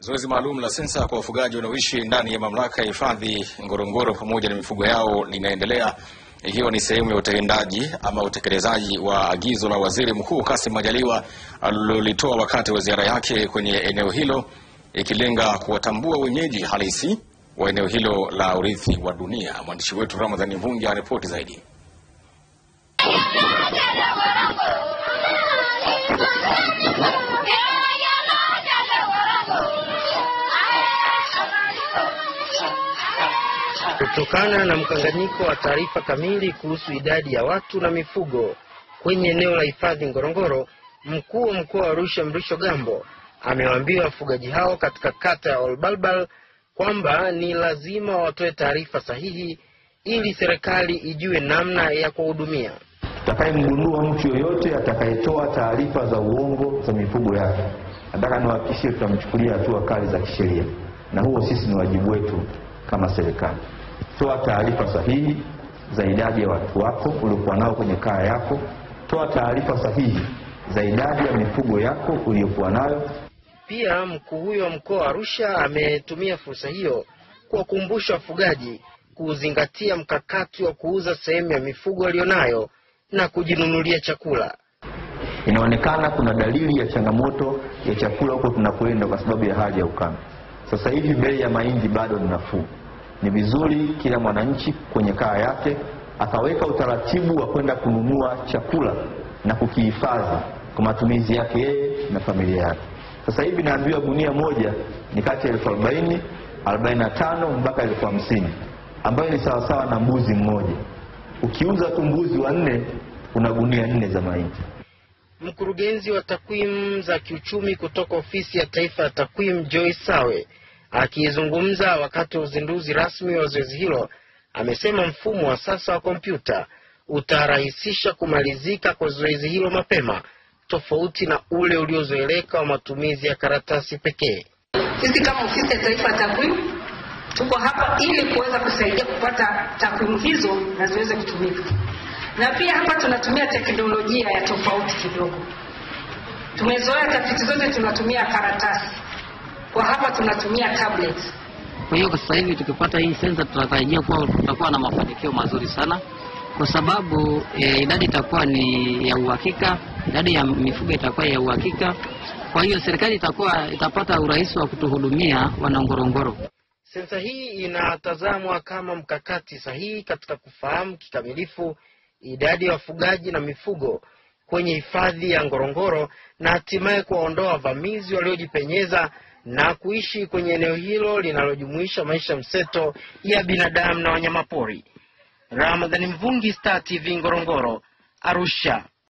Zoezi maalum la sensa kwa wafugaji wanaoishi ndani ya mamlaka ya hifadhi Ngorongoro pamoja na mifugo yao linaendelea ikiwa ni sehemu ya utendaji ama utekelezaji wa agizo la Waziri Mkuu Kassim Majaliwa alilolitoa wakati wa ziara yake kwenye eneo hilo ikilenga kuwatambua wenyeji halisi wa eneo hilo la urithi wa dunia. Mwandishi wetu Ramadhani Mvungi anaripoti zaidi. Kutokana na mkanganyiko wa taarifa kamili kuhusu idadi ya watu na mifugo kwenye eneo la hifadhi Ngorongoro, mkuu wa mkoa wa Arusha Mrisho Gambo amewaambia wafugaji hao katika kata ya Olbalbal kwamba ni lazima watoe taarifa sahihi ili serikali ijue namna ya kuwahudumia. Tutakayemgundua mtu yoyote atakayetoa taarifa za uongo za mifugo yake, nataka niwahakikishie tutamchukulia hatua kali za kisheria, na huo sisi ni wajibu wetu kama serikali. Toa taarifa sahihi za idadi ya watu wako uliokuwa nao kwenye kaya yako. Toa taarifa sahihi za idadi ya mifugo yako uliyokuwa nayo. Pia mkuu huyo wa mkoa wa Arusha ametumia fursa hiyo kuwakumbusha wafugaji kuzingatia mkakati wa kuuza sehemu ya mifugo walionayo na kujinunulia chakula. Inaonekana kuna dalili ya changamoto ya chakula huko tunakoenda kwa sababu ya hali ya ukame. Sasa hivi bei ya mahindi bado ni nafuu. Ni vizuri kila mwananchi kwenye kaya yake akaweka utaratibu wa kwenda kununua chakula na kukihifadhi kwa matumizi yake yeye na familia yake. Sasa hivi naambiwa gunia moja ni kati ya elfu arobaini arobaini na tano mpaka elfu hamsini ambayo ni sawasawa na mbuzi mmoja. Ukiuza tu mbuzi wa nne una gunia nne za mahindi. Mkurugenzi wa takwimu za kiuchumi kutoka ofisi ya taifa ya takwimu Joyce Sawe akizungumza wakati wa uzinduzi rasmi wa zoezi hilo amesema mfumo wa sasa wa kompyuta utarahisisha kumalizika kwa zoezi hilo mapema tofauti na ule uliozoeleka wa matumizi ya karatasi pekee. Sisi kama ofisi ya taifa ya takwimu tuko hapa ili kuweza kusaidia kupata takwimu hizo na ziweze kutumika, na pia hapa tunatumia teknolojia ya tofauti kidogo. Tumezoea tafiti zote tunatumia karatasi, kwa hapa tunatumia tablet. Kwa hiyo kwa sasa hivi tukipata hii sensa tunatarajia kuwa tutakuwa na mafanikio mazuri sana, kwa sababu e, idadi itakuwa ni ya uhakika, idadi ya mifugo itakuwa ya uhakika. Kwa hiyo serikali itakuwa itapata urahisi wa kutuhudumia wanangorongoro. Sensa hii inatazamwa kama mkakati sahihi katika kufahamu kikamilifu idadi ya wafugaji na mifugo kwenye hifadhi ya Ngorongoro na hatimaye kuwaondoa wavamizi waliojipenyeza na kuishi kwenye eneo hilo linalojumuisha maisha mseto ya binadamu na wanyamapori. Ramadhani Mvungi, Star TV Ngorongoro, Arusha.